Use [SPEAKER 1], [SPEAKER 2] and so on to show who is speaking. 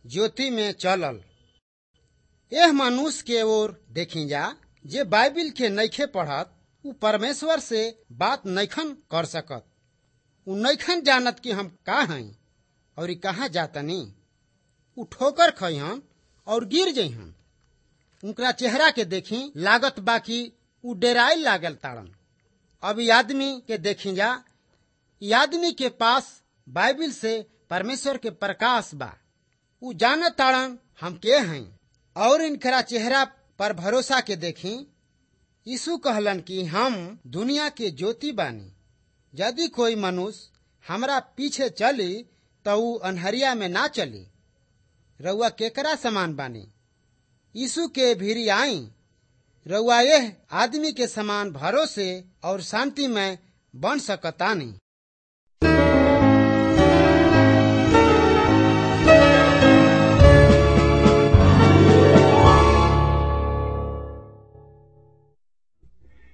[SPEAKER 1] ज्योति में चलल एह मनुष्य के ओर देखी जा जे बाइबिल के नइखे पढ़त उ परमेश्वर से बात नइखन कर सकत उ नइखन जानत कि हम का हई और ई कहाँ जातनी उ ठोकर खइहन और गिर जइहन उनकरा चेहरा के देखी लागत बा कि उ डेराइल लागल ताड़न अब ई आदमी के देखी जा ई आदमी के पास बाइबिल से परमेश्वर के प्रकाश बा उ जानत ताड़न हम के हई और इनकरा चेहरा पर भरोसा के देखी यीशु कहलन कि हम दुनिया के ज्योति बानी यदि कोई मनुष्य हमरा पीछे चली तो उ अनहरिया में ना चली रउआ केकरा समान बानी यीशु के भीरी आई रउआ यह आदमी के समान भरोसे और शांति में बन सकतानी